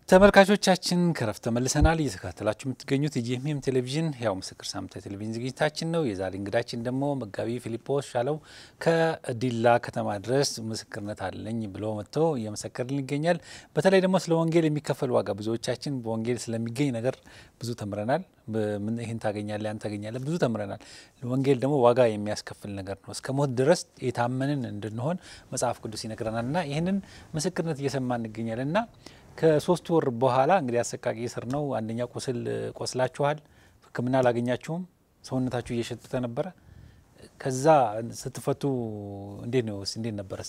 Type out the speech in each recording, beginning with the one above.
ተመልካቾቻችን ከረፍት ተመልሰናል። እየተከታተላችሁ የምትገኙት የጂኤምኤም ቴሌቪዥን ያው ምስክር ሳምንታዊ ቴሌቪዥን ዝግጅታችን ነው። የዛሬ እንግዳችን ደግሞ መጋቢ ፊሊጶስ ሻለው ከዲላ ከተማ ድረስ ምስክርነት አለኝ ብሎ መጥቶ እየመሰከርልን ይገኛል። በተለይ ደግሞ ስለ ወንጌል የሚከፈል ዋጋ ብዙዎቻችን በወንጌል ስለሚገኝ ነገር ብዙ ተምረናል። ይህን ታገኛለህ፣ ያን ታገኛለህ፣ ብዙ ተምረናል። ወንጌል ደግሞ ዋጋ የሚያስከፍል ነገር ነው። እስከ ሞት ድረስ የታመንን እንድንሆን መጽሐፍ ቅዱስ ይነግረናል እና ይህንን ምስክርነት እየሰማ እንገኛለን እና ከሶስት ወር በኋላ እንግዲህ አሰቃቂ እስር ነው። አንደኛ ቁስል ቆስላችኋል፣ ሕክምና አላገኛችሁም፣ ሰውነታችሁ እየሸተተ ነበረ። ከዛ ስትፈቱ እንዴት ነው እንዴት ነበረ?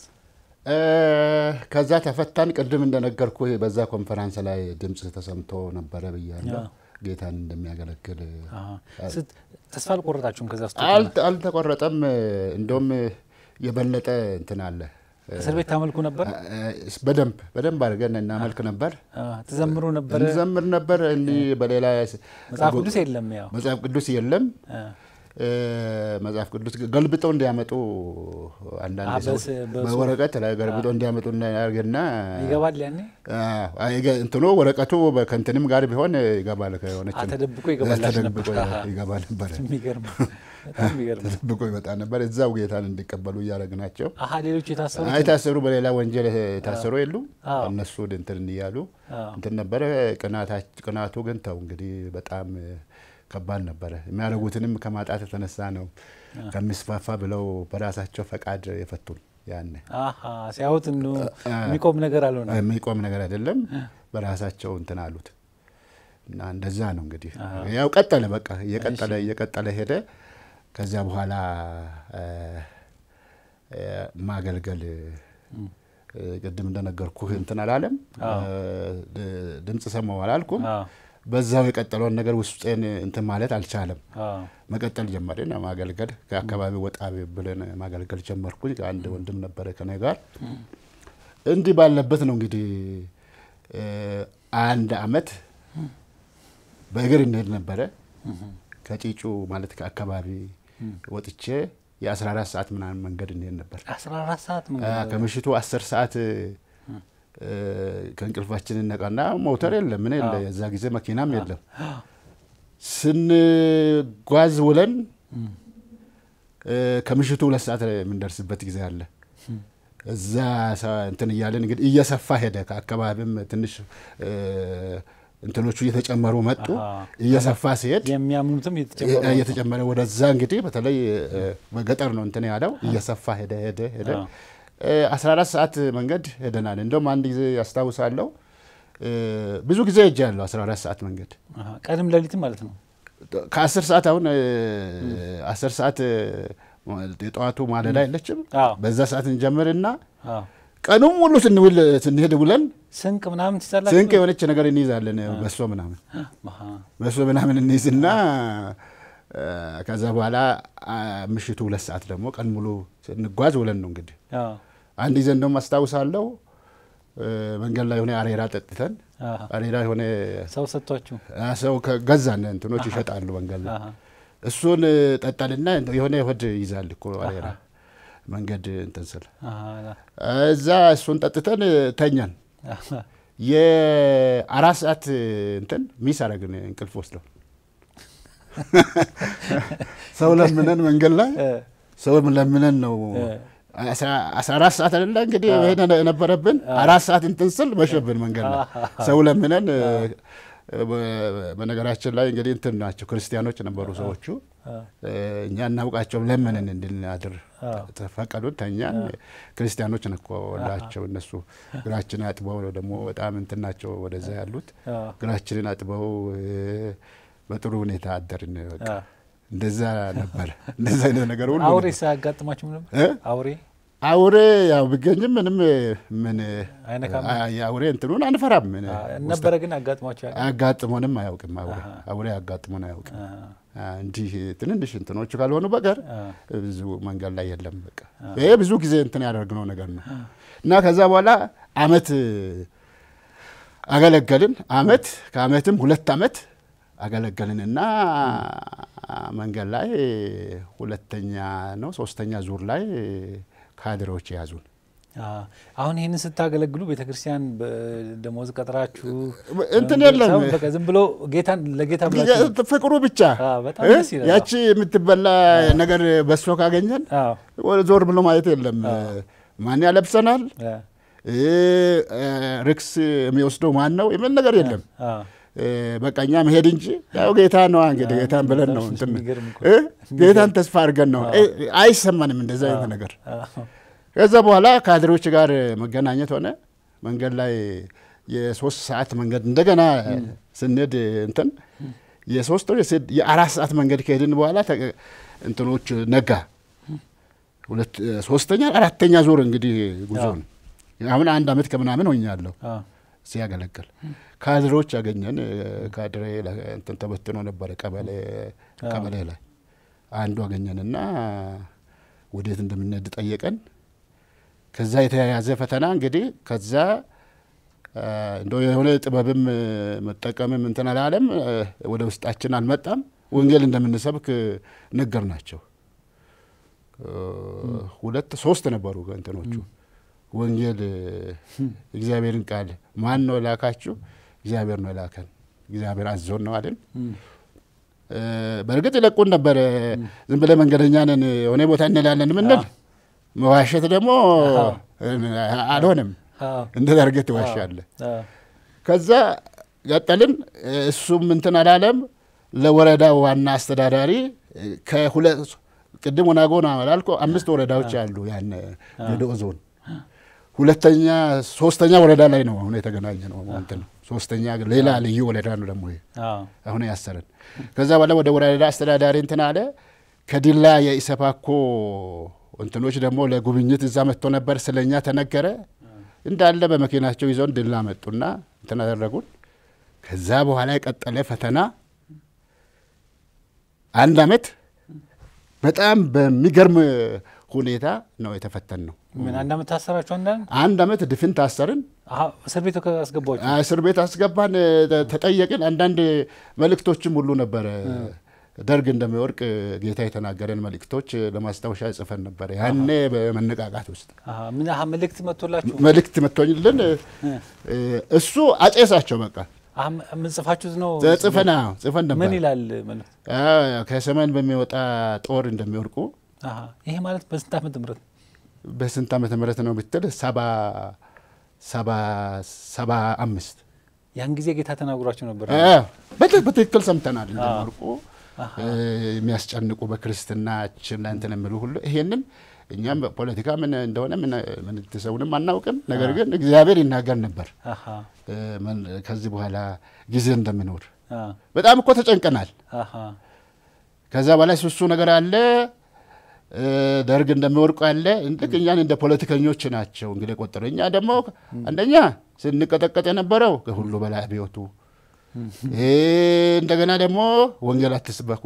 ከዛ ተፈታን። ቅድም እንደነገርኩ በዛ ኮንፈራንስ ላይ ድምፅ ተሰምቶ ነበረ ብያለሁ። ጌታን እንደሚያገለግል ተስፋ አልቆረጣችሁም? ከዛ ውስጥ አልተቆረጠም። እንደውም የበለጠ እንትን አለ እስር ቤት ታመልኩ ነበር። በደንብ በደንብ አድርገን እናመልክ ነበር፣ ትዘምሩ ነበር፣ እንዘምር ነበር። እኒ በሌላ መጽሐፍ ቅዱስ የለም፣ ያው መጽሐፍ ቅዱስ የለም። መጽሐፍ ቅዱስ ገልብጠው እንዲያመጡ አንዳንድ ሰዎች በወረቀት ላይ ገልብጠው እንዲያመጡ እናደርግና ይገባል። ያኔ እንትኑ ወረቀቱ ከእንትንም ጋር ቢሆን ይገባል። ከሆነች ተደብቆ ይገባላችሁ ነበር። ይገባ ነበር። የሚገርም በጣም የሚገርም ተደብቆ ይመጣ ነበር። እዛው ጌታን እንዲቀበሉ እያደረግናቸው አሀ ሌሎቹ የታሰሩ የታሰሩ በሌላ ወንጀል የታሰሩ የሉ እነሱ እንትን እያሉ እንትን ነበረ። ቅናቱ ግን ተው እንግዲህ በጣም ከባድ ነበረ። የሚያደርጉትንም ከማጣት የተነሳ ነው ከሚስፋፋ ብለው በራሳቸው ፈቃድ የፈቱን። ያኔ ሲያዩት የሚቆም ነገር አልሆነ የሚቆም ነገር አይደለም። በራሳቸው እንትን አሉት እና እንደዛ ነው እንግዲህ ያው ቀጠለ። በቃ እየቀጠለ እየቀጠለ ሄደ። ከዚያ በኋላ ማገልገል ቅድም እንደነገርኩህ እንትን አላለም። ድምፅ ሰማሁ አላልኩም። በዛው የቀጠለውን ነገር ውስጤን እንትን ማለት አልቻለም። መቀጠል ጀመርን ማገልገል። ከአካባቢ ወጣ ብለን ማገልገል ጀመርኩኝ። አንድ ወንድም ነበረ ከኔ ጋር። እንዲህ ባለበት ነው እንግዲህ አንድ አመት በእግር እንሄድ ነበረ። ከጪጩ ማለት ከአካባቢ ወጥቼ የ14 ሰዓት ምናምን መንገድ እንሄድ ነበር። 14 ሰዓት ከምሽቱ 10 ሰዓት ከእንቅልፋችን እነቃና ሞተር የለም ምን የለ፣ የዛ ጊዜ መኪናም የለም። ስንጓዝ ውለን ከምሽቱ ሁለት ሰዓት የምንደርስበት ጊዜ አለ። እዛ እንትን እያለን እንግዲህ እየሰፋ ሄደ። ከአካባቢም ትንሽ እንትኖቹ እየተጨመሩ መጡ። እየሰፋ ሲሄድ የሚያምኑትም እየተጨመረ ወደዛ እንግዲህ በተለይ በገጠር ነው እንትን ያለው እየሰፋ ሄደ ሄደ ሄደ 14 ሰዓት መንገድ ሄደናል። እንደውም አንድ ጊዜ ያስታውሳለሁ ብዙ ጊዜ ሄጄ ያለሁ 14 ሰዓት መንገድ ቀንም ሌሊትም ማለት ነው። ከ10 ሰዓት አሁን 10 ሰዓት የጠዋቱ ማለዳ የለችም። በዛ ሰዓት እንጀምርና ቀኑም ሙሉ ስንውል ስንሄድ ውለን ስንቅ ምናምን ትይዛላችሁ። ስንቅ የሆነች ነገር እንይዛለን። በሶ ምናምን በሶ ምናምን እንይዝና ከዛ በኋላ ምሽቱ ሁለት ሰዓት ደግሞ ቀን ሙሉ ስንጓዝ ውለን ነው እንግዲህ አንድ ጊዜ እንደውም አስታውሳለሁ መንገድ ላይ የሆነ አሬራ ጠጥተን አሬራ የሆነ ሰው ሰጥቷችሁ ሰው ገዛን እንትኖች ይሸጣሉ መንገድ ላይ እሱን ጠጣንና የሆነ ሆድ ይዛል እኮ አሬራ መንገድ እንትን ስል እዛ እሱን ጠጥተን ተኛን። የአራት ሰዓት እንትን ሚስ አረግን እንቅልፍ ወስደው ሰው ለምነን መንገድ ላይ ሰው ለምነን ነው አስራ አራት ሰዓት አይደለ እንግዲህ ይሄን የነበረብን አራት ሰዓት እንትን ስል መሸብን መንገድ ላይ ሰው ለምነን። በነገራችን ላይ እንግዲህ እንትን ናቸው ክርስቲያኖች ነበሩ ሰዎቹ። እኛ እናውቃቸውም ለምንን እንድናድር ተፈቀዱን። ተኛን። ክርስቲያኖች ነኮላቸው እነሱ እግራችን አጥበው ደግሞ በጣም እንትን ናቸው ወደዛ ያሉት እግራችንን አጥበው በጥሩ ሁኔታ አደርን። በቃ እንደዛ ነበር። እንደዛ አይነት ነገር ሁሉ አውሬ ሳያጋጥማችሁም ነበር? አውሬ አውሬ ያው ቢገኝም ምንም ምን የአውሬ እንትኑን አንፈራም ነበረ። ግን አጋጥሟቸው አጋጥሞንም አያውቅም። አውሬ አውሬ አጋጥሞን አያውቅም። እንዲህ ትንንሽ እንትኖቹ ካልሆኑ በቀር ብዙ መንገድ ላይ የለም። በቃ ይሄ ብዙ ጊዜ እንትን ያደርግነው ነገር ነው እና ከዛ በኋላ አመት አገለገልን። አመት ከአመትም ሁለት አመት አገለገልንና መንገድ ላይ ሁለተኛ ነው ሶስተኛ ዙር ላይ ካድሬዎች የያዙን አሁን ይህንን ስታገለግሉ ቤተክርስቲያን በደሞዝ ቀጥራችሁ እንትን የለም በቃ ዝም ብሎ ጌታን ለጌታ ብላችሁ ፍቅሩ ብቻ በጣም ደስ ይላል። ያቺ የምትበላ ነገር በሶ ካገኘን አዎ ዞር ብሎ ማየት የለም። ማን ያለብሰናል፣ ርክስ የሚወስደው ማን ነው የሚል ነገር የለም። አዎ በቃ እኛ መሄድ እንጂ ያው ጌታ ነው እንግዲህ ጌታን ብለን ነው እንትን የሚገርም እኮ። እ ጌታን ተስፋ አድርገን ነው አይሰማንም እንደዛ አይነት ነገር። አዎ ከዛ በኋላ ካድሬዎች ጋር መገናኘት ሆነ። መንገድ ላይ የሶስት ሰዓት መንገድ እንደገና ስንሄድ እንትን የሶስት ወር የስድ- የአራት ሰዓት መንገድ ከሄድን በኋላ ተ- እንትኖች ነጋ። ሁለት ሶስተኛ አራተኛ ዙር እንግዲህ ጉዞ ነው። አሁን አንድ አመት ከምናምን ሆኛለሁ አዎ ሲያገለግል ካድሬዎች ያገኘን ካድሬ ላ- እንትን ተበትኖ ነበረ ቀበሌ ቀበሌ ላይ አንዱ አገኘንና ወዴት እንደምንሄድ ጠየቀን። ከዛ የተያያዘ ፈተና እንግዲህ ከዛ እንደ የሆነ ጥበብም መጠቀምም እንትን አላለም ወደ ውስጣችን አልመጣም። ወንጌል እንደምንሰብክ ነገር ናቸው። ሁለት ሶስት ነበሩ እንትኖቹ ወንጌል እግዚአብሔርን ቃል ማን ነው የላካችሁ? እግዚአብሔር ነው የላከን። እግዚአብሔር አዞን ነው አይደል? በእርግጥ ይለቁን ነበር። ዝም ብለህ መንገደኛ ነን የሆነ ቦታ እንላለን ምንል መዋሸት ደግሞ አልሆነም። እንደ አድርገህ ትዋሻለህ። ከዛ ቀጠልን። እሱም እንትን አላለም። ለወረዳው ዋና አስተዳዳሪ ከሁለት ቅድም ወናጎን አላልኩ አምስት ወረዳዎች አሉ ያን ገደኦ ዞን ሁለተኛ ሶስተኛ ወረዳ ላይ ነው አሁን የተገናኘ ነው እንትን ሶስተኛ ሌላ ልዩ ወረዳ ነው ደግሞ ይሄ አሁን ያሰረን። ከዛ በኋላ ወደ ወረዳ አስተዳዳሪ እንትን አለ። ከዲላ የኢሰፓኮ እንትኖች ደግሞ ለጉብኝት እዛ መጥቶ ነበር። ስለኛ ተነገረ። እንዳለ በመኪናቸው ይዘውን ድላ መጡና እንትን አደረጉን። ከዛ በኋላ የቀጠለ ፈተና አንድ አመት በጣም በሚገርም ሁኔታ ነው የተፈተን ነው። ምን አንድ አመት ታሰራችሁ? አንዳንድ አንድ አመት ድፍን ታሰርን። እስር ቤት አስገባችሁ? እስር ቤት አስገባን። ተጠየቅን። አንዳንድ መልእክቶችም ሁሉ ነበረ ደርግ እንደሚወርቅ ጌታ የተናገረን መልእክቶች ለማስታወሻ ጽፈን ነበረ። ያኔ በመነቃቃት ውስጥ ምን መልእክት መጥቶላችሁ? መልእክት መጥቶልን እሱ አጨሳቸው በቃ ምን ጽፋችሁት ነው? ጽፈና ጽፈን ነበር። ምን ይላል መልእክት? ከሰሜን በሚወጣ ጦር እንደሚወርቁ ይሄ ማለት በስንት ዓመተ ምህረት በስንት ዓመተ ምህረት ነው ብትል ሰባ ሰባ ሰባ አምስት ያን ጊዜ ጌታ ተናግሯቸው ነበር። በትክክል ሰምተናል። እንደሚወርቁ የሚያስጨንቁ በክርስትናችን ላይ እንትን የሚሉ ሁሉ ይሄንን እኛም ፖለቲካ ምን እንደሆነ ምንትሰውንም አናውቅም። ነገር ግን እግዚአብሔር ይናገር ነበር ከዚህ በኋላ ጊዜ እንደሚኖር በጣም እኮ ተጨንቀናል። ከዛ በላይ ሱሱ ነገር አለ ደርግ እንደሚወርቁ አለ። ልክ እኛን እንደ ፖለቲከኞች ናቸው እንግዲህ ቆጠሩ። እኛ ደግሞ አንደኛ ስንቀጠቀጥ የነበረው ከሁሉ በላይ አብዮቱ፣ እንደገና ደግሞ ወንጌል አትስበኩ፣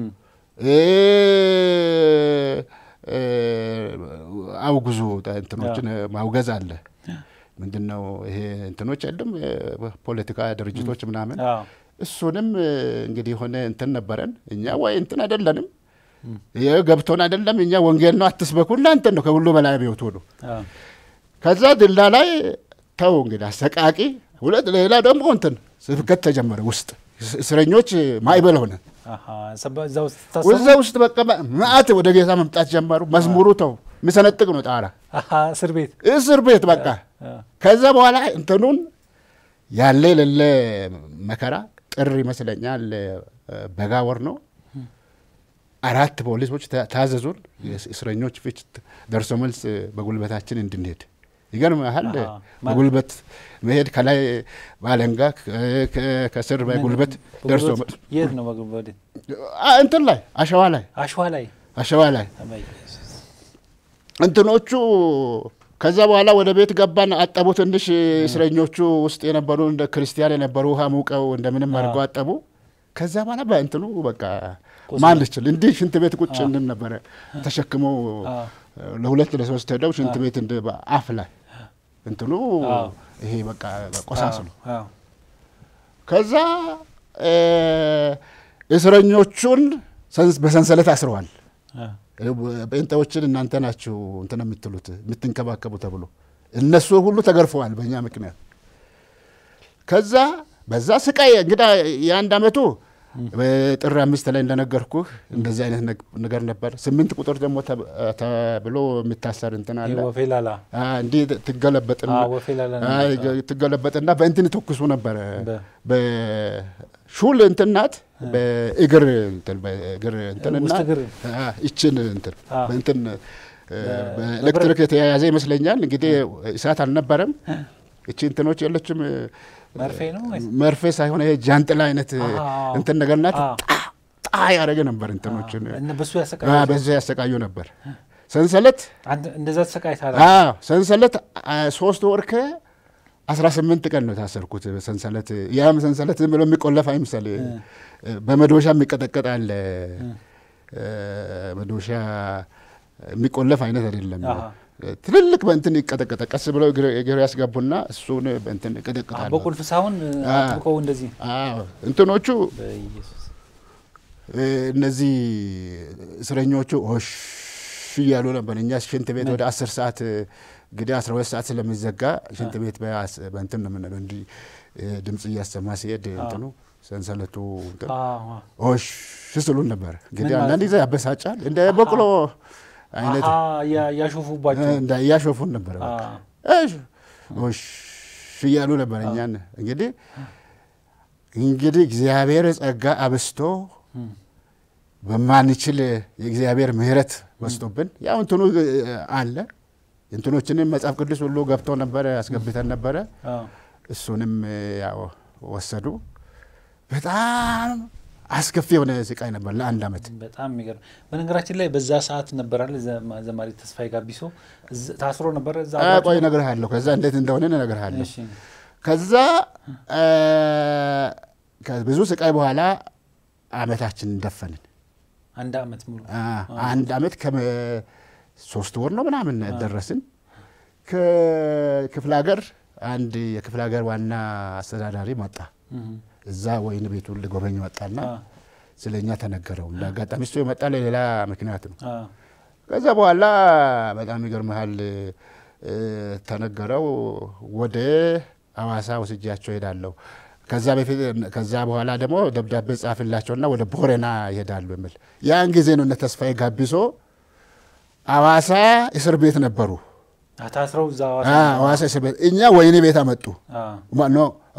አውግዙ፣ እንትኖችን ማውገዝ አለ። ምንድን ነው ይሄ እንትኖች አይደለም ፖለቲካ ድርጅቶች ምናምን እሱንም እንግዲህ የሆነ እንትን ነበረን እኛ ወይ እንትን አይደለንም ይህ ገብቶን አይደለም እኛ ወንጌል ነው አትስበኩ እናንተ ነው ከሁሉ በላይ አብዮቱ ነው። ከዛ ድላ ላይ ተው እንግዲህ አሰቃቂ ሁለት ሌላ ደግሞ እንትን ስብከት ተጀመረ ውስጥ እስረኞች ማይበል ሆነ እዛ ውስጥ በቃ መዓት ወደ ጌታ መምጣት ጀመሩ። መዝሙሩ ተው የሚሰነጥቅ ነው ጣራ እስር ቤት እስር ቤት በቃ ከዛ በኋላ እንትኑን ያለ የሌለ መከራ ጥር ይመስለኛል በጋ ወር ነው። አራት ፖሊሶች ታዘዙን እስረኞች ፊት ደርሶ መልስ በጉልበታችን እንድንሄድ። ይገርምሃል በጉልበት መሄድ ከላይ ባለንጋ ከስር በጉልበት ደርሶ መልስ የት ነው በጉልበት እንትን ላይ አሸዋ ላይ አሸዋ ላይ አሸዋ ላይ እንትኖቹ ከዛ በኋላ ወደ ቤት ገባን። አጠቡ። ትንሽ እስረኞቹ ውስጥ የነበሩ እንደ ክርስቲያን የነበሩ ውሃ ሙቀው እንደምንም አድርገው አጠቡ። ከዛ በኋላ በእንትኑ በቃ ማን ልችል እንዲህ ሽንት ቤት ቁጭ እንድን ነበረ ተሸክመው ለሁለት ለሶስት ሄደው ሽንት ቤት እንደ አፍ ላይ እንትኑ ይሄ በቃ ቆሳስሉ። ከዛ እስረኞቹን በሰንሰለት አስረዋል። ጴንጤዎችን እናንተ ናችሁ እንትን የምትሉት የምትንከባከቡ ተብሎ እነሱ ሁሉ ተገርፈዋል በእኛ ምክንያት። ከዛ በዛ ስቃይ እንግዳ የአንድ አመቱ ጥር አምስት ላይ እንደነገርኩህ እንደዚህ አይነት ነገር ነበር። ስምንት ቁጥር ደግሞ ተብሎ የሚታሰር እንትን አለ። ወፌላላ እንዲህ ትገለበጥና ወፌላላ ትገለበጥና በእንትን ተኩሱ ነበረ። በሹል እንትን ናት በእግር እንትን በእግር እንትንና ውስጥ እግር ይችን እንትን በእንትን በኤሌክትሪክ የተያያዘ ይመስለኛል። እንግዲህ እሳት አልነበረም። እቺ እንትኖች የለችም መርፌ ነው ወይስ? መርፌ ሳይሆን ይሄ ጃንጥላ አይነት አዎ። እንትን ነገር ናት። አዎ። ጣ ያደረገ ነበር እንትኖችን እነ በሱ አ፣ ያሰቃያል። በዛ ያሰቃዩ ነበር። ሰንሰለት አንተ እንደዛ ተሰቃይተሃል። አዎ ሰንሰለት አ፣ ሶስት ወር ከ አስራ ስምንት ቀን ነው የታሰርኩት። ሰንሰለት ያም ሰንሰለት ዝም ብሎ የሚቆለፍ አይምሰል። በመዶሻ የሚቀጠቀጥ አለ። መዶሻ የሚቆለፍ አይነት አይደለም። አሃ። ትልልቅ በእንትን ይቀጠቀጠ ቀስ ብለው እግር እግር ያስገቡና እሱን በእንትን ይቀጠቅጣሉ። በቁልፍ ሳይሆን አጥብቀው እንደዚህ አዎ እንትኖቹ በኢየሱስ እ፣ እነዚህ እስረኞቹ ሆሽ እያሉ ነበር። እኛ ሽንት ቤት ወደ አስር ሰዓት እንግዲህ አስራ ሁለት ሰዓት ስለሚዘጋ ሽንት ቤት በአስ- በእንትን ነው የምንለው እንዲህ እ፣ ድምፅ እያሰማ ሲሄድ እንትኑ ሰንሰለቱ እንትን አዎ። ሆሽ ስሉን ነበር። እንግዲህ ምን ማለት አንዳንድ ጊዜ ያበሳጫል። እንደ በቅሎ አይነት አሃ፣ እያ- እያሾፉባቸው እንዳ እያሾፉን ነበር። በቃ አዎ። እሺ ሆሽ እያሉ ነበር። እኛን እንግዲህ እንግዲህ እግዚአብሔር ጸጋ አብስቶ እም። በማንችል የእግዚአብሔር ምሕረት በስቶብን ያው እንትኑ እ፣ አለ እንትኖችንም መጽሐፍ ቅዱስ ሁሉ ገብቶ ነበረ አስገብተን ነበረ። አዎ። እሱንም እ፣ ያው ወሰዱ። በጣም አስከፊ የሆነ ስቃይ ነበር ለአንድ አመት። በጣም የሚገርም በነገራችን ላይ በዛ ሰዓት ነበራል ዘማ- ዘማሪ ተስፋዬ ጋቢሶ እዝ- ታስሮ ነበረ እዛ አ፣ አብራችሁ? ቆይ እነግርሃለሁ። ከዛ እንዴት እንደሆነ እነግርሃለሁ። እሺ። ከዛ እ፣ ከብዙ ስቃይ በኋላ አመታችንን ደፈንን። አንድ አመት ሙሉ አ፣ አንድ አመት ከሶስት ወር ነው ምናምን ደረስን። ከክፍለ ሀገር አንድ የክፍለ ሀገር ዋና አስተዳዳሪ መጣ። እም። እዛ ወይን ቤቱን ሊጎበኝ መጣና አ፣ ስለ እኛ ተነገረው። እንደ አጋጣሚ እሱ የመጣ ለሌላ ምክንያት ነው። አ፣ ከዛ በኋላ በጣም ይገርምሃል እ፣ ተነገረው ወደ አዋሳ ወስጃቸው ይሄዳለሁ። ከዛ በፊት ከዛ በኋላ ደግሞ ደብዳቤ ጻፍላቸውና ወደ ቦረና ይሄዳሉ የሚል ያን ጊዜ ነው እነ ተስፋዬ ጋቢሶ አዋሳ እስር ቤት ነበሩ። አ፣ ታስረው እዛ አ፣ ሐዋሳ አዋሳ እስር ቤት እኛ ወይኒ ቤት አመጡ። አ፣ ማኖ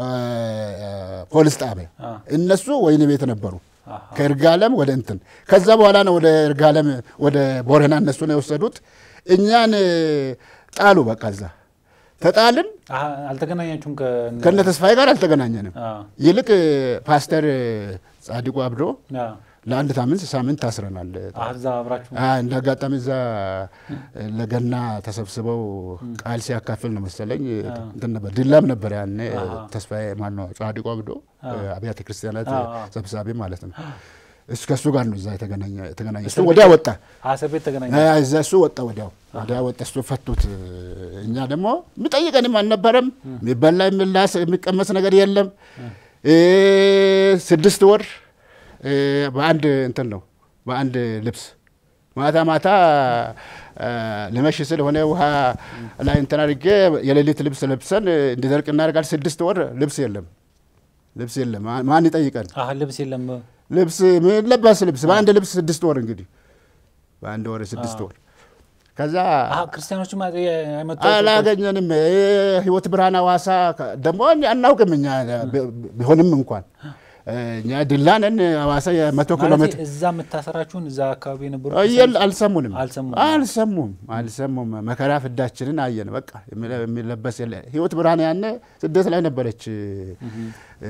ፖሊስ ጣቢያ አ፣ እነሱ ወይኒ ቤት ነበሩ። አሃ። ከእርጋለም ወደ እንትን ከዛ በኋላ ነው ወደ እርጋለም ወደ ቦረና እነሱ ነው የወሰዱት። እኛን እ፣ ጣሉ። በቃ እዛ ተጣልን። አ፣ አልተገናኛችሁም ከ- ከነ ተስፋዬ ጋር አልተገናኘንም። አ፣ ይልቅ እ፣ ፓስተር እ፣ ጻድቁ አብዶ አ፣ ለአንድ ሳምንት ሳምንት ታስረናል። አ፣ እዛ አብራችሁ አ፣ እንደ አጋጣሚ እዛ እ፣ ለገና ተሰብስበው ቃል ሲያካፍል ነው መሰለኝ እ፣ እንትን ነበር ድላም ነበር ያኔ እ፣ አሃ። ተስፋዬ ማነው ጻድቁ አብዶ እ፣ አብያተ ክርስቲያናት አ፣ እ፣ አ። ሰብሳቢ ማለት ነው። እሱ ከእሱ ጋር ነው እዛ የተገናኘ የተገናኘ እሱ እስር ወዲያ ወጣ አ፣ እስር ቤት ተገናኘ አ፣ እዛ እሱ ወጣ ወዲያው ወዲያ ወጣ እሱ ፈቱት። እኛ ደግሞ የሚጠይቀንም አልነበረም። የሚበላ የሚላስ የሚቀመስ ነገር የለም። እ፣ ስድስት ወር እ፣ በአንድ እንትን ነው በአንድ ልብስ ማታ ማታ አ፣ ልመሽ ስለሆነ ውሃ ላይ እንትን አድርጌ የሌሊት ልብስ ለብሰን እንዲደርቅ እናደርጋል። ስድስት ወር ልብስ የለም ልብስ የለም። ማ- ማን ይጠይቀን? አ፣ ልብስ የለም ልብስ የሚለበስ ልብስ በአንድ ልብስ ስድስት ወር እንግዲህ በአንድ ወር ስድስት ወር ከዛ አ፣ ክርስቲያኖችም አ- አይመጡ አላገኘንም። ይህ ህይወት ብርሃን ሐዋሳ ከ- ደግሞ እኛ አናውቅም እኛ ቢ- ቢሆንም እንኳን እኛ ድላነን ሐዋሳ የመቶ ኪሎ ማለት ሜትር እዛ መታሰራችሁን እዛ አካባቢ የነበሩ እየል አልሰሙንም አልሰሙም። አልሰሙም አልሰሙም። መከራ ፍዳችንን አየን። በቃ የሚለ- የሚለበስ የለ ህይወት ብርሃን ያነ ስደት ላይ ነበረች። እ፣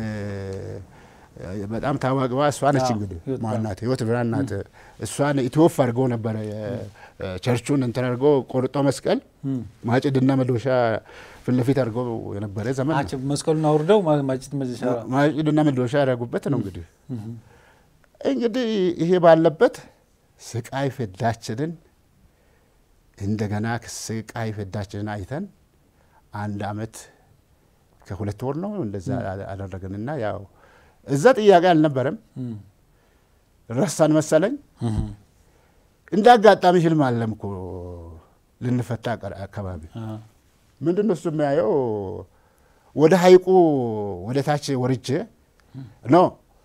በጣም ታዋቂዋ እሷ ነች። አዎ፣ እንግዲህ ህይወት ማናት ህይወት ብርሃን ናት። እሷን ኢትዮፍ አድርገው ነበረ ቸርቹን እንትን አድርገው ቆርጦ መስቀል ማጭድና መዶሻ ፊት ለፊት አድርገው የነበረ ዘመን ነው። አቸው መስቀሉን አውርደው ማ- ማጭት መዘሻ ማጭድና መዶሻ ያደረጉበት ነው። እንግዲህ እንግዲህ ይሄ ባለበት ስቃይ ፍዳችንን እንደገና ስቃይ ፍዳችንን አይተን አንድ አመት ከሁለት ወር ነው እንደዛ አደረግንና ያው እዛ ጥያቄ አልነበረም። ረሳን መሰለኝ። እንደ አጋጣሚ ህልም አለም እኮ ልንፈታ ቀር- አካባቢ ምንድን ነው እሱ የሚያየው ወደ ሀይቁ ወደ ታች ወርጄ ኖ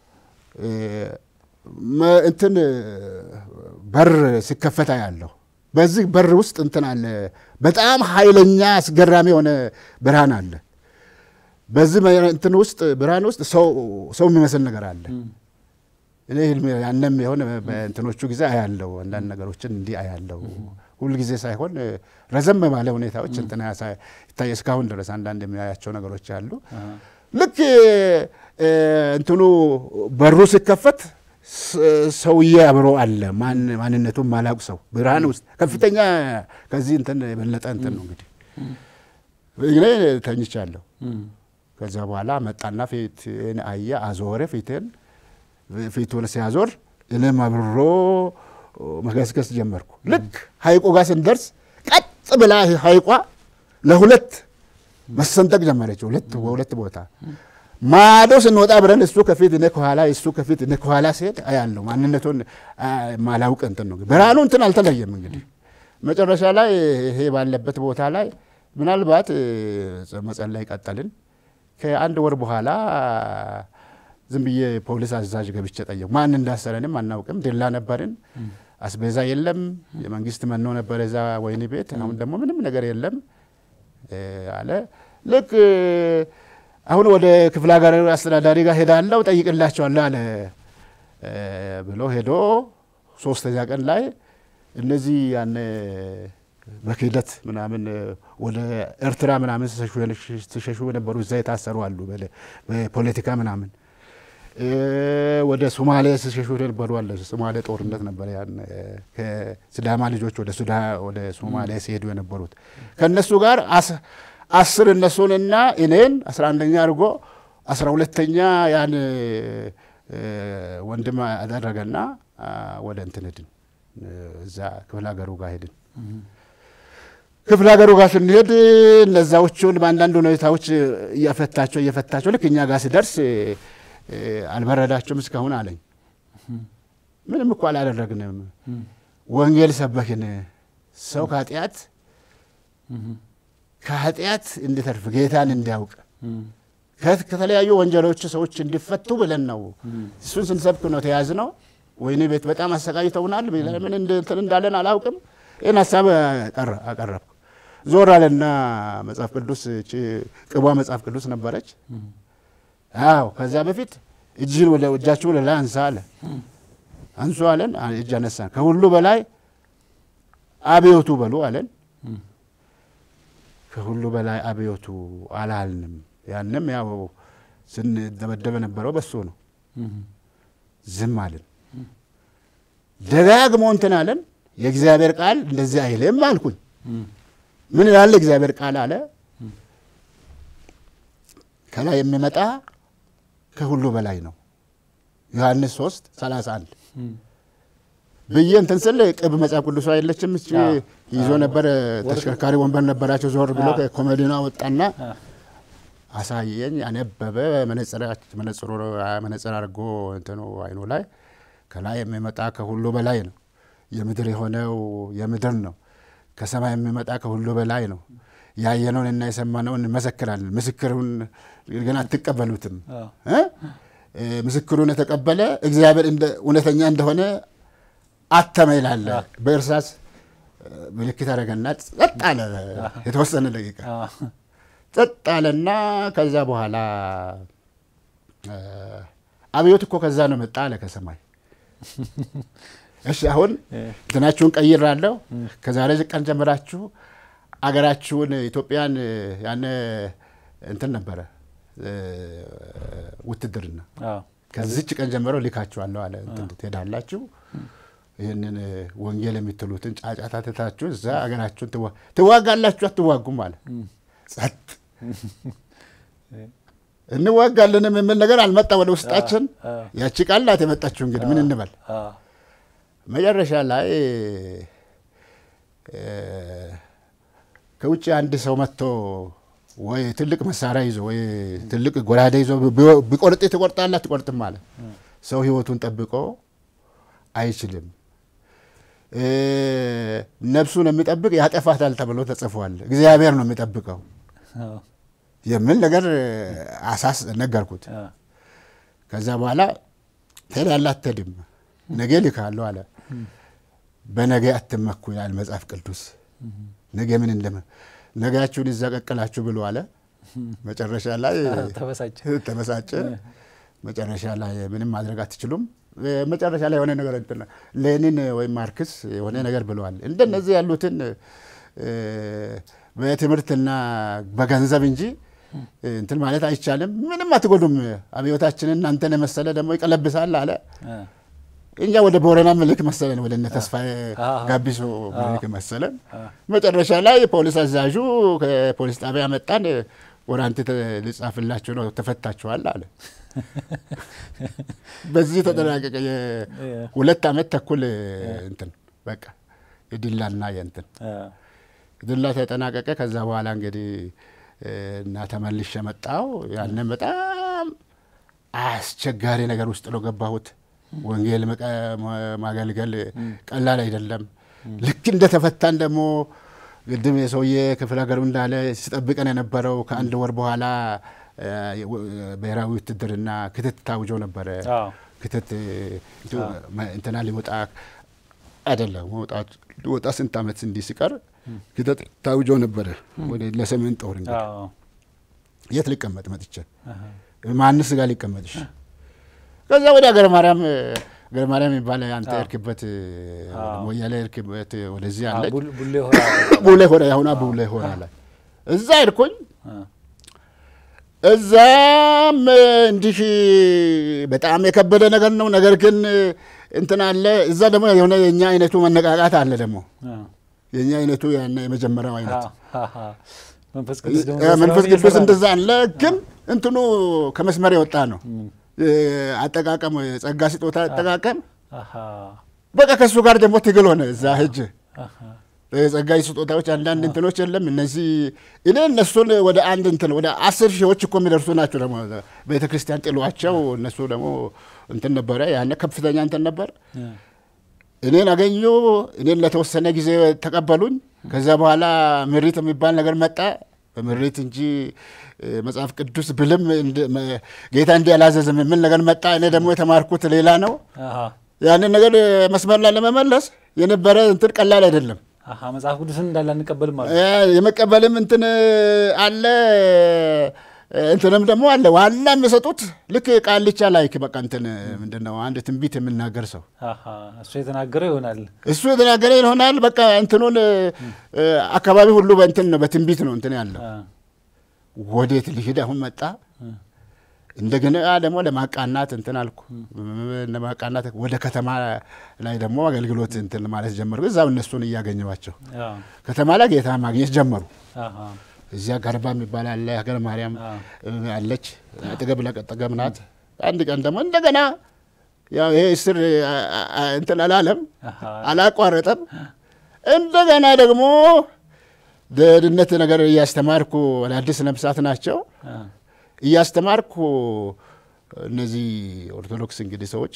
እንትን በር ሲከፈታ ያለሁ በዚህ በር ውስጥ እንትን አለ። በጣም ኃይለኛ አስገራሚ የሆነ ብርሃን አለ። በዚህ እንትን ውስጥ ብርሃን ውስጥ ሰው የሚመስል ነገር አለ። እኔ ያንም የሆነ በእንትኖቹ ጊዜ አያለው አንዳንድ ነገሮችን እንዲህ አያለው። ሁል ጊዜ ሳይሆን ረዘም ባለ ሁኔታዎች እንትን ይታይ እስካሁን ድረስ አንዳንድ የሚያያቸው ነገሮች አሉ። ልክ እንትኑ በሩ ሲከፈት ሰውዬ አብሮ አለ። ማንነቱን ማላውቅ ሰው ብርሃን ውስጥ ከፍተኛ ከዚህ እንትን የበለጠ እንትን ነው እንግዲህ እኔ ተኝቻለሁ። ከዛ በኋላ መጣና ፊቴን አየ፣ አዞረ ፊቴን ፊቱን ሲያዞር እኔም አብሮ መገስገስ ጀመርኩ። ልክ ሀይቁ ጋር ስንደርስ ቀጥ ብላ ሀይቋ ለሁለት መሰንጠቅ ጀመረች። ሁለት በሁለት ቦታ ማዶ ስንወጣ ብረን እሱ ከፊት እኔ ከኋላ እሱ ከፊት እኔ ከኋላ ሲሄድ አያለሁ። ማንነቱን ማላውቅ እንትን ነው ብርሃኑ እንትን አልተለየም። እንግዲህ መጨረሻ ላይ ይሄ ባለበት ቦታ ላይ ምናልባት መጸለይ ቀጠልን። ከአንድ ወር በኋላ ዝም ብዬ ፖሊስ አዛዥ ገብቼ ጠየቁ። ማን እንዳሰረንም አናውቅም። ድላ ነበርን። አስቤዛ የለም። የመንግስት መኖ ነበረ እዛ ወይኒ ቤት። አሁን ደግሞ ምንም ነገር የለም አለ። ልክ አሁን ወደ ክፍለ ሀገር አስተዳዳሪ ጋር ሄዳለሁ ጠይቅላቸዋለሁ አለ ብሎ ሄዶ ሶስተኛ ቀን ላይ እነዚህ ያኔ በክህደት ምናምን ወደ ኤርትራ ምናምን ሲሸሹ የነበሩ እዛ የታሰሩ አሉ። በፖለቲካ ምናምን ወደ ሶማሌ ሲሸሹ የነበሩ አለ። ሶማሌ ጦርነት ነበረ። ያን ከሲዳማ ልጆች ወደ ሱዳ ወደ ሶማሌ ሲሄዱ የነበሩት ከእነሱ ጋር አስር እነሱንና እኔን አስራ አንደኛ አድርጎ አስራ ሁለተኛ ያን ወንድም አደረገና ወደ እንትን ሄድን። እዛ ክፍለ ሀገሩ ጋር ሄድን። ክፍለ ሀገሩ ጋር ስንሄድ እነዛዎቹን በአንዳንድ ሁኔታዎች እየፈታቸው እየፈታቸው ልክ እኛ ጋር ሲደርስ አልበረዳቸውም እስካሁን አለኝ። ምንም እኮ አላደረግንም፣ ወንጌል ሰበክን። ሰው ከኃጢአት ከኃጢአት እንዲተርፍ ጌታን እንዲያውቅ ከተለያዩ ወንጀሎች ሰዎች እንዲፈቱ ብለን ነው እሱን ስንሰብክ ነው ተያዝ ነው። ወይኔ ቤት በጣም አሰቃይተውናል። ምን እንትን እንዳለን አላውቅም። ይህን ሀሳብ አቀረብኩ። ዞር አለና መጽሐፍ ቅዱስ ቅቧ መጽሐፍ ቅዱስ ነበረች። አዎ ከዛ በፊት እጅህን ወደ እጃችሁ ወደ ላይ አንሳ አለ። አንሱ አለን። እጅ አነሳን። ከሁሉ በላይ አብዮቱ በሉ አለን። ከሁሉ በላይ አብዮቱ አላልንም። ያንም ያው ስንደበደበ ነበረው በሱ ነው። ዝም አለን። ደጋግሞ እንትን አለን። የእግዚአብሔር ቃል እንደዚህ አይልም አልኩኝ። ምን ይላል እግዚአብሔር ቃል አለ ከላይ የሚመጣ ከሁሉ በላይ ነው። ዮሐንስ 3 31 ብዬ እንትን ስል ቅብ መጽሐፍ ቅዱሷ የለችም እ ይዞ ነበር። ተሽከርካሪ ወንበር ነበራቸው። ዞር ብሎ ከኮሜዲና ወጣና አሳየኝ። አነበበ። መነጽር አድርጎ እንትኑ አይኑ ላይ ከላይ የሚመጣ ከሁሉ በላይ ነው። የምድር የሆነው የምድር ነው። ከሰማይ የሚመጣ ከሁሉ በላይ ነው። ያየነውን እና የሰማነውን እንመሰክራለን። ምስክሩን ግን አትቀበሉትም። ምስክሩን የተቀበለ እግዚአብሔር እውነተኛ እንደሆነ አተመ ይላል። በእርሳስ ምልክት አደረገና ጸጥ አለ። የተወሰነ ደቂቃ ጸጥ አለና ከዛ በኋላ አብዮት እኮ ከዛ ነው መጣ አለ ከሰማይ። እሺ አሁን እንትናችሁን ቀይራለሁ። ከዛሬ ቀን ጀምራችሁ አገራችሁን ኢትዮጵያን ያነ እንትን ነበረ ውትድርና ከዚች ቀን ጀምሮ ልካችኋለሁ አለ። ትሄዳላችሁ ይህንን ወንጌል የምትሉትን ጫጫታ ትታችሁ እዛ አገራችሁን ትዋጋላችሁ፣ አትዋጉም አለ። ጸጥ እንዋጋለንም የምል ነገር አልመጣ ወደ ውስጣችን። ያቺ ቃል ናት የመጣችሁ። እንግዲህ ምን እንበል መጨረሻ ላይ ከውጭ አንድ ሰው መጥቶ ወይ ትልቅ መሳሪያ ይዞ ወይ ትልቅ ጎራዴ ይዞ ቢቆርጥ ትቆርጣለህ አትቆርጥም አለ። ሰው ህይወቱን ጠብቆ አይችልም። ነፍሱን የሚጠብቅ ያጠፋታል ተብሎ ተጽፏል። እግዚአብሔር ነው የሚጠብቀው የሚል ነገር አሳስ ነገርኩት። ከዛ በኋላ ትሄዳለህ አትሄድም፣ ነገ ልካለሁ አለ። በነገ አትመኩ ይላል መጽሐፍ ቅዱስ። ነገ ምን እንደም ነገያችሁን ይዛ ቀቅላችሁ ብሎ አለ። መጨረሻ ላይ ተበሳጨ። መጨረሻ ላይ ምንም ማድረግ አትችሉም። መጨረሻ ላይ የሆነ ነገር እንትን ሌኒን ወይም ማርክስ የሆነ ነገር ብለዋል። እንደነዚህ ያሉትን በትምህርትና በገንዘብ እንጂ እንትን ማለት አይቻልም። ምንም አትጎዱም። አብዮታችንን እናንተን የመሰለ ደግሞ ይቀለብሳል አለ። እኛ ወደ ቦረና ምልክ መሰለን፣ ወደ እነ ተስፋዬ ጋቢሶ ምልክ መሰለን። መጨረሻ ላይ ፖሊስ አዛዡ ከፖሊስ ጣቢያ መጣን። ወራንቲ ልጻፍላችሁ ነው ተፈታችኋል አለ። በዚህ ተጠናቀቀ። ሁለት ዓመት ተኩል እንትን በቃ የዲላና የእንትን ዲላ ተጠናቀቀ። ከዛ በኋላ እንግዲህ እና ተመልሼ መጣሁ። ያንን በጣም አስቸጋሪ ነገር ውስጥ ነው ገባሁት። ወንጌል ማገልገል ቀላል አይደለም። ልክ እንደተፈታን ደግሞ ግድም የሰውዬ ክፍለ ሀገሩ እንዳለ ሲጠብቀን የነበረው ከአንድ ወር በኋላ ብሔራዊ ውትድርና ክትት ታውጆ ነበረ። ክትት እንትና ሊወጣ አይደለም ሊወጣ ስንት ዓመት እንዲህ ሲቀር ክትት ታውጆ ነበረ ለሰሜን ጦር እንግዲህ የት ሊቀመጥ መጥቼ ማንስ ጋር ሊቀመጥሽ? ከዛ ወደ ሀገረ ማርያም ሀገረ ማርያም የሚባል አንተ እርክበት ሞያሌ እርክበት ወደዚህ አለ ቡሌ ሆራ አሁና ቡሌ ሆራ ላይ እዛ ሄድኩኝ። እዛም እንዲህ በጣም የከበደ ነገር ነው። ነገር ግን እንትን አለ እዛ ደግሞ የሆነ የእኛ አይነቱ መነቃቃት አለ ደግሞ የእኛ አይነቱ ያነ የመጀመሪያው አይነት መንፈስ ቅዱስ እንደዛ አለ። ግን እንትኑ ከመስመር የወጣ ነው አጠቃቀም፣ ጸጋ ስጦታ አጠቃቀም በቃ ከእሱ ጋር ደግሞ ትግል ሆነ እዛ ሂጅ የጸጋ ስጦታዎች አንዳንድ እንትኖች የለም። እነዚህ እኔ እነሱን ወደ አንድ እንትን ወደ አስር ሺዎች እኮ የሚደርሱ ናቸው። ደግሞ ቤተ ክርስቲያን ጥሏቸው እነሱ ደግሞ እንትን ነበረ ያነ ከፍተኛ እንትን ነበር። እኔን አገኙ። እኔን ለተወሰነ ጊዜ ተቀበሉኝ። ከዛ በኋላ ምሪት የሚባል ነገር መጣ። በምሪት እንጂ መጽሐፍ ቅዱስ ብልም ጌታ እንዲህ አላዘዘም የሚል ነገር መጣ። እኔ ደግሞ የተማርኩት ሌላ ነው። ያንን ነገር መስመር ላይ ለመመለስ የነበረ እንትን ቀላል አይደለም። መጽሐፍ ቅዱስን እንዳለ አንቀበልም ማለት የመቀበልም እንትን አለ እንትንም ደግሞ አለ። ዋና የሚሰጡት ልክ ቃልቻ ላይክ በቃ እንትን ምንድን ነው አንድ ትንቢት የምናገር ሰው እሱ የተናገረ ይሆናል እሱ የተናገረ ይሆናል። በቃ እንትኑን አካባቢ ሁሉ በእንትን ነው በትንቢት ነው እንትን ያለው። ወዴት ልሂድ አሁን መጣ እንደገና ደግሞ ለማቃናት እንትን አልኩ። ለማቃናት ወደ ከተማ ላይ ደግሞ አገልግሎት እንትን ማለት ጀመሩ። እዛው እነሱን እያገኘኋቸው ከተማ ላይ ጌታ ማግኘት ጀመሩ። እዚያ ገርባ የሚባል አለ፣ ሀገረ ማርያም አለች፣ አጠገብ ለጠገብ ናት። አንድ ቀን ደግሞ እንደገና ያው ይሄ እስር እንትን አላለም፣ አላቋረጠም። እንደገና ደግሞ ደህንነት ነገር እያስተማርኩ አዳዲስ ነፍሳት ናቸው እያስተማርኩ እነዚህ ኦርቶዶክስ እንግዲህ ሰዎች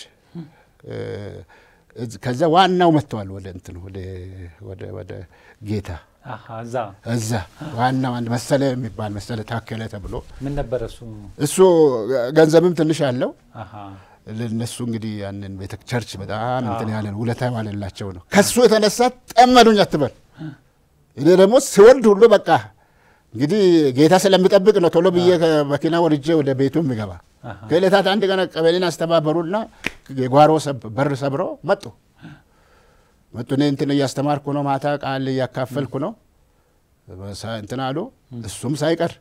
ከዛ ዋናው መጥተዋል ወደ እንትን ወደ ጌታ እዛ ዋናው አንድ መሰለ የሚባል መሰለ ታከለ ተብሎ ምን ነበረ እሱ እሱ ገንዘብም ትንሽ አለው ለነሱ እንግዲህ ያንን ቤተ ቸርች በጣም እንትን ያለ ውለታ ዋለላቸው ነው። ከሱ የተነሳ ጠመዱኝ አትበል። እኔ ደግሞ ስወልድ ሁሉ በቃ እንግዲህ ጌታ ስለሚጠብቅ ነው ቶሎ ብዬ መኪና ወርጄ ወደ ቤቱ የሚገባ። ከዕለታት አንድ ቀን ቀበሌን አስተባበሩና የጓሮ በር ሰብረው መጡ መጡ። እኔ እንትን እያስተማርኩ ነው፣ ማታ ቃል እያካፈልኩ ነው እንትን አሉ። እሱም ሳይቀር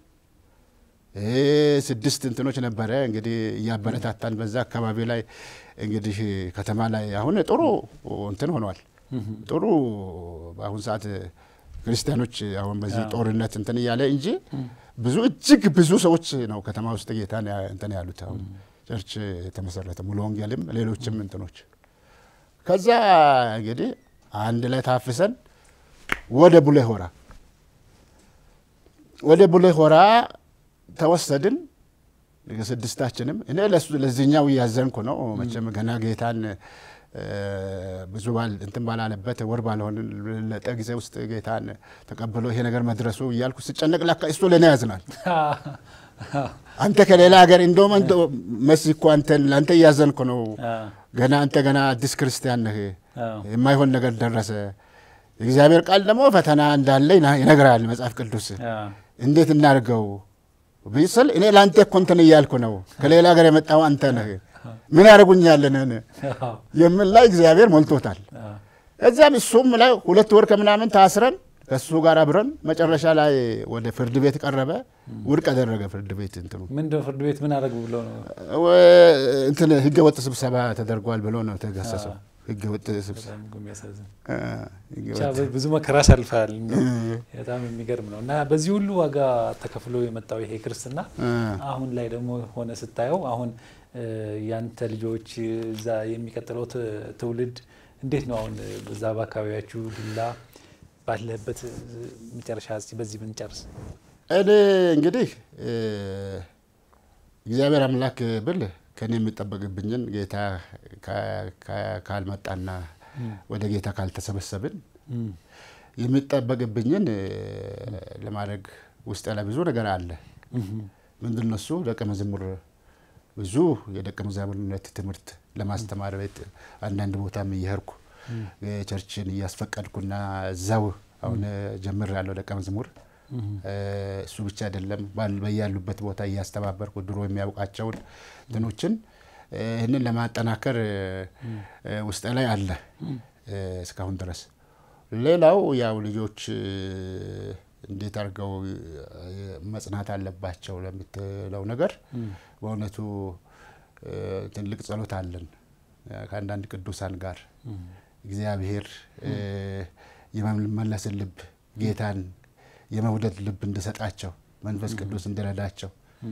ስድስት እንትኖች ነበረ እንግዲህ እያበረታታን በዛ አካባቢ ላይ እንግዲህ ከተማ ላይ አሁን ጥሩ እንትን ሆኗል። ጥሩ በአሁን ሰዓት ክርስቲያኖች አሁን በዚህ ጦርነት እንትን እያለ እንጂ ብዙ እጅግ ብዙ ሰዎች ነው ከተማ ውስጥ ጌታ እንትን ያሉት። አሁን ቸርች የተመሰረተ ሙሉ ወንጌልም ሌሎችም እንትኖች ከዛ እንግዲህ አንድ ላይ ታፍሰን ወደ ቡሌ ሆራ ወደ ቡሌ ሆራ ተወሰድን። ስድስታችንም እኔ ለዚህኛው እያዘንኩ ነው መቼም ገና ጌታን ብዙ ባል እንትን ባላለበት ወር ባልሆን ለጠ ጊዜ ውስጥ ጌታን ተቀብሎ ይሄ ነገር መድረሱ እያልኩ ስጨነቅ ላካ እሱ ለእኔ ያዝናል። አንተ ከሌላ ሀገር እንደውም መሲ እኮ አንተን ለአንተ እያዘንኩ ነው። ገና አንተ ገና አዲስ ክርስቲያን ነህ፣ የማይሆን ነገር ደረሰ። የእግዚአብሔር ቃል ደግሞ ፈተና እንዳለ ይነግራል መጽሐፍ ቅዱስ። እንዴት እናድርገው ብስል እኔ ለአንተ እኮ እንትን እያልኩ ነው። ከሌላ ሀገር የመጣው አንተ ነህ፣ ምን ያደርጉኛለን የምን ላይ እግዚአብሔር ሞልቶታል። እዚያም እሱም ላይ ሁለት ወር ከምናምን ታስረን ከእሱ ጋር አብረን መጨረሻ ላይ ወደ ፍርድ ቤት ቀረበ። ውድቅ አደረገ ፍርድ ቤት እንትኑ ምንድን ነው ፍርድ ቤት ምን አደረጉ ብሎ ነው እንትን ህገ ወጥ ስብሰባ ተደርጓል ብሎ ነው ተገሰሰው። ህገ ወጥ ስብሰባ ብዙ መከራ አሳልፈሃል። በጣም የሚገርም ነው እና በዚህ ሁሉ ዋጋ ተከፍሎ የመጣው ይሄ ክርስትና አሁን ላይ ደግሞ ሆነ ስታየው አሁን ያንተ ልጆች እዛ የሚቀጥለው ትውልድ እንዴት ነው አሁን በዛ በአካባቢያችሁ ዲላ ባለበት መጨረሻ እስኪ በዚህ ብንጨርስ። እኔ እንግዲህ እግዚአብሔር አምላክ ብል ከእኔ የሚጠበቅብኝን ጌታ ካልመጣና ወደ ጌታ ካልተሰበሰብን የሚጠበቅብኝን ለማድረግ ውስጥ ላይ ብዙ ነገር አለ። ምንድን ነው እሱ? ደቀ መዝሙር ብዙ የደቀ መዛሙርነት ትምህርት ለማስተማር ቤት አንዳንድ ቦታም እየሄድኩ ቸርችን እያስፈቀድኩና እዛው አሁን ጀምር ያለው ደቀ መዝሙር እሱ ብቻ አይደለም፣ በያሉበት ቦታ እያስተባበርኩ ድሮ የሚያውቃቸውን እንትኖችን ይህንን ለማጠናከር ውስጥ ላይ አለ እስካሁን ድረስ። ሌላው ያው ልጆች እንዴት አድርገው መጽናት አለባቸው ለምትለው ነገር በእውነቱ ትልቅ ጸሎት አለን ከአንዳንድ ቅዱሳን ጋር እግዚአብሔር የመመለስን ልብ ጌታን የመውደድ ልብ እንድሰጣቸው መንፈስ ቅዱስ እንዲረዳቸው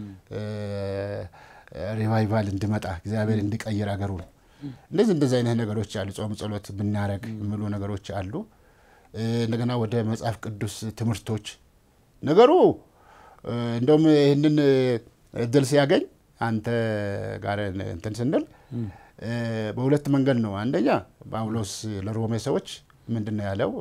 ሪቫይቫል እንዲመጣ እግዚአብሔር እንዲቀይር አገሩን እንደዚህ እንደዚህ አይነት ነገሮች አሉ። ጾም ጸሎት ብናረግ የሚሉ ነገሮች አሉ። እንደገና ወደ መጽሐፍ ቅዱስ ትምህርቶች ነገሩ እንደውም ይህንን እድል ሲያገኝ አንተ ጋር እንትን ስንል በሁለት መንገድ ነው። አንደኛ ጳውሎስ ለሮሜ ሰዎች ምንድን ነው ያለው?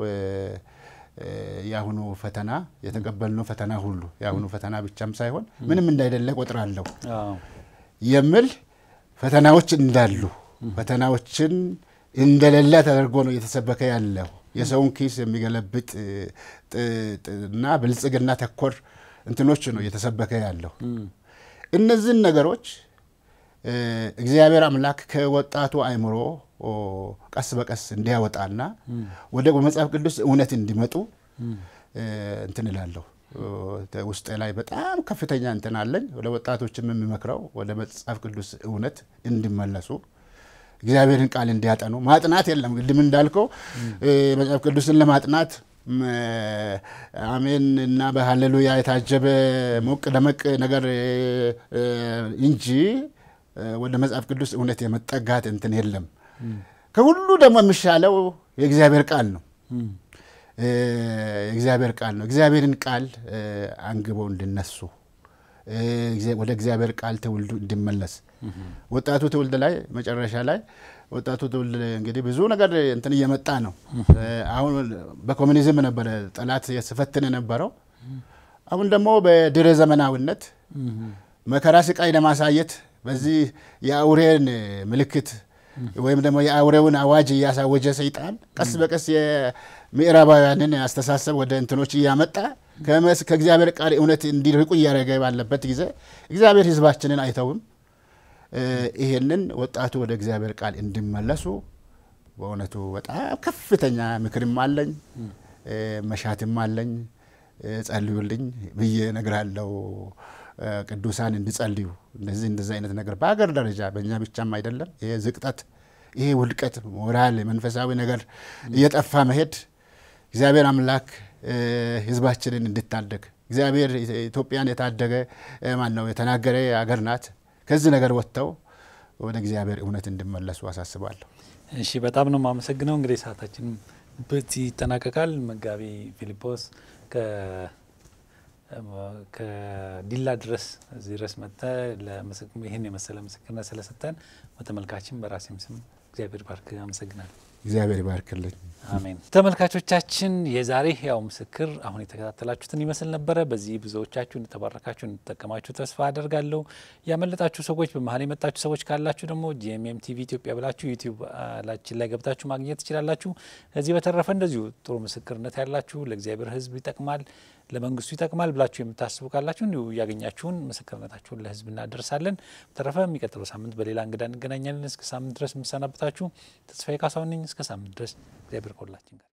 የአሁኑ ፈተና የተቀበልነው ፈተና ሁሉ የአሁኑ ፈተና ብቻም ሳይሆን ምንም እንዳይደለ ቆጥራለሁ የሚል ፈተናዎች እንዳሉ ፈተናዎችን እንደሌለ ተደርጎ ነው እየተሰበከ ያለው። የሰውን ኪስ የሚገለብጥ እና ብልጽግና ተኮር እንትኖች ነው እየተሰበከ ያለው። እነዚህን ነገሮች እግዚአብሔር አምላክ ከወጣቱ አእምሮ ቀስ በቀስ እንዲያወጣና ወደ መጽሐፍ ቅዱስ እውነት እንዲመጡ እንትን እላለሁ። ውስጤ ላይ በጣም ከፍተኛ እንትን አለኝ። ወደ ወጣቶችም የሚመክረው ወደ መጽሐፍ ቅዱስ እውነት እንዲመለሱ እግዚአብሔርን ቃል እንዲያጠኑ ማጥናት የለም ቅድም እንዳልከው መጽሐፍ ቅዱስን ለማጥናት አሜን እና በሀሌሉያ የታጀበ ሞቅ ደመቅ ነገር እንጂ ወደ መጽሐፍ ቅዱስ እውነት የመጠጋት እንትን የለም። ከሁሉ ደግሞ የሚሻለው የእግዚአብሔር ቃል ነው። የእግዚአብሔር ቃል ነው። እግዚአብሔርን ቃል አንግበው እንዲነሱ ወደ እግዚአብሔር ቃል ትውልዱ እንዲመለስ ወጣቱ ትውልድ ላይ መጨረሻ ላይ ወጣቱ ትውልድ እንግዲህ ብዙ ነገር እንትን እየመጣ ነው። አሁን በኮሚኒዝም ነበረ ጠላት ስፈትን የነበረው። አሁን ደግሞ በድረ ዘመናዊነት መከራ ስቃይ ለማሳየት በዚህ የአውሬን ምልክት ወይም ደግሞ የአውሬውን አዋጅ እያሳወጀ ሰይጣን ቀስ በቀስ የምዕራባውያንን አስተሳሰብ ወደ እንትኖች እያመጣ ከእግዚአብሔር ቃል እውነት እንዲርቁ እያደረገ ባለበት ጊዜ እግዚአብሔር ሕዝባችንን አይተውም። ይሄንን ወጣቱ ወደ እግዚአብሔር ቃል እንዲመለሱ በእውነቱ በጣም ከፍተኛ ምክርም አለኝ መሻትም አለኝ። ጸልዩልኝ ብዬ እነግራለሁ። ቅዱሳን እንዲጸልዩ እንደዚህ እንደዚህ አይነት ነገር በሀገር ደረጃ በእኛ ብቻም አይደለም። ይሄ ዝቅጠት፣ ይሄ ውድቀት፣ ሞራል፣ መንፈሳዊ ነገር እየጠፋ መሄድ እግዚአብሔር አምላክ ህዝባችንን እንድታደግ እግዚአብሔር ኢትዮጵያን የታደገ ማን ነው የተናገረ ሀገር ናት። ከዚህ ነገር ወጥተው ወደ እግዚአብሔር እውነት እንዲመለሱ አሳስባለሁ። እሺ፣ በጣም ነው የማመሰግነው። እንግዲህ ሰዓታችን በዚህ ይጠናቀቃል። መጋቢ ፊልጶስ ከዲላ ድረስ እዚህ ድረስ መጥተህ ይህን የመሰለ ምስክርነት ስለሰጠን በተመልካችን በራሴም ስም እግዚአብሔር ባርክ። አመሰግናለሁ። እግዚአብሔር ይባርክልኝ። አሜን። ተመልካቾቻችን የዛሬ ሕያው ምስክር አሁን የተከታተላችሁትን ይመስል ነበረ። በዚህ ብዙዎቻችሁ እንድተባረካችሁ እንድትጠቀማችሁ ተስፋ አደርጋለሁ። ያመለጣችሁ ሰዎች፣ በመሀል የመጣችሁ ሰዎች ካላችሁ ደግሞ ጂኤምኤም ቲቪ ኢትዮጵያ ብላችሁ ዩቲዩብ ላችን ላይ ገብታችሁ ማግኘት ትችላላችሁ። ከዚህ በተረፈ እንደዚሁ ጥሩ ምስክርነት ያላችሁ ለእግዚአብሔር ሕዝብ ይጠቅማል ለመንግስቱ ይጠቅማል ብላችሁ የምታስቡ ካላችሁ እንዲሁ እያገኛችሁን ምስክርነታችሁን ለህዝብ እናደርሳለን። በተረፈ የሚቀጥለው ሳምንት በሌላ እንግዳ እንገናኛለን። እስከ ሳምንት ድረስ የምሰናበታችሁ ተስፋዬ ካሳሁን ነኝ። እስከ ሳምንት ድረስ እግዚአብሔር ከሁላችን ጋር